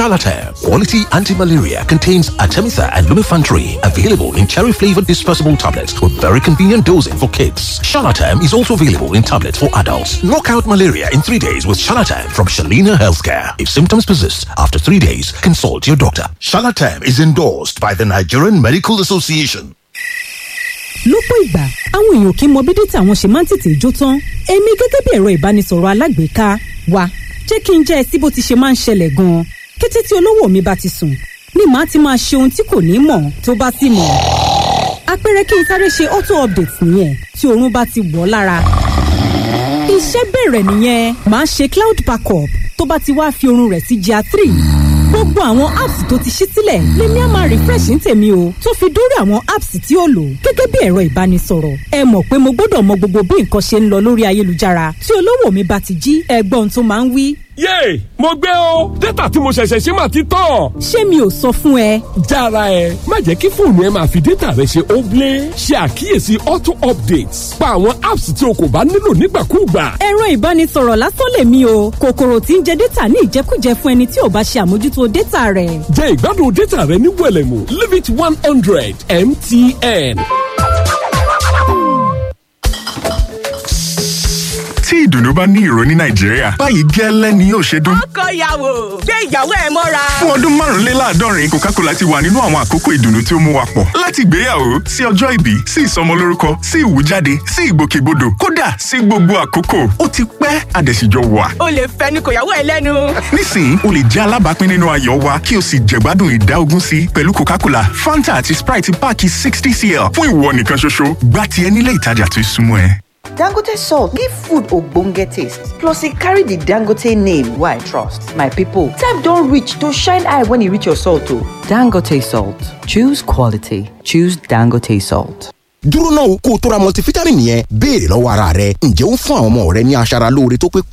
Charlatan. Quality anti-malaria contains Artemether and Lumefantrine. Available in cherry-flavored dispersible tablets with very convenient dosing for kids. Charlatan is also available in tablets for adults. Knock out malaria in three days with Charlatan from Shalina Healthcare. If symptoms persist after three days, consult your doctor. Charlatan is endorsed by the Nigerian Medical Association. lọ́pọ̀ ìgbà àwọn èèyàn kì í mọ bí dátà wọn ṣe máa ń tètè jó tán èmi gẹ́gẹ́ bí ẹ̀rọ ìbánisọ̀rọ̀ alágbèéká wa jẹ́ kí n jẹ́ ẹ sí bó ti ṣe máa ń ṣẹlẹ̀ gan-an kété tí olówó mi bá ti sùn ni màá ti máa ṣe ohun tí kò ní mọ̀ tó bá sì mọ̀ àpẹẹrẹ kí n sáré ṣe auto update nìyẹn tí oorun bá ti wọ̀ ọ́ lára iṣẹ́ bẹ̀rẹ̀ nìyẹn màá ṣe cloud backup tó bá ti wá fi oorun rẹ̀ sí GIA three gbogbo àwọn apps tó ti ṣí sílẹ̀ lèmi á máa refresh ní tèmi o tó fi dórí àwọn apps tí ó lò gẹ́gẹ́ bí ẹ̀rọ ìbánisọ̀rọ̀ ẹ mọ̀ pé mo gbọ́dọ̀ mọ gbogbo bí nǹkan ṣe ń lọ lórí ayélujára tí olówó mi bá ti jí ẹgbọ́n tó máa ń wí. yéè mo gbé o dátà tí mo ṣẹ̀ṣẹ̀ ṣe máa ti tán. ṣé mi ò sọ fún ẹ. jára ẹ má jẹ́ kí fóònù ẹ máa fi dátà rẹ ṣe óblé ṣe àkíyèsí auto updates pa àwọn apps tí o kò bá nílò nígbàkúùgbà. ẹ̀rọ ìbánisọ̀rọ̀ lásán lèmi o kòkòrò tí ń jẹ dátà ní ìjẹkújẹ fún ẹni tí ò bá ṣe àmójútó dátà rẹ̀. jẹ ìgbádùn dátà rẹ ní wẹlẹmù limit one hundred mtn. tí ìdùnnú bá ní ìró ní nàìjíríà báyìí gẹ́lẹ́ ni yóò ṣe dún. ọkọ ìyàwó gbé ìyàwó ẹ mọ́ra. fún ọdún márùnléláàádọ́rin coca-cola ti wà nínú àwọn àkókò ìdùnnú tí ó mú wa pọ̀ láti ìgbéyàwó sí ọjọ́ ìbí sí ìsọmọlórúkọ sí ìwújáde sí ìgbòkègbodò kódà sí gbogbo àkókò ó ti pẹ́ àdẹ̀síjọ wà. o lè fẹnu kò yàwó ẹ lẹ́nu. nísìnyí o lè jẹ́ alábàápín nínú ayọ̀ wa kí o sì jẹ̀gbádùn ìdá ogún sí pẹ̀lú coca-cola fanta àti sprite páàkì sixty cl fún ìwọ nìkan ṣoṣo gbá tiẹ̀ nílé ìtajà tó súnmọ́ ẹ. Dangote salt give food ogbonge taste plus e carry the Dangote name wey I trust. My people, time don reach to shine eye when e reach your salt o. Dangote salt, choose quality, choose Dangote salt. dúró náà kó o tó ra multivitamin yẹn béèrè lọ́wọ́ ara rẹ ǹjẹ́ ó ń fún àwọn ọmọ rẹ ní aṣara lóore tó pé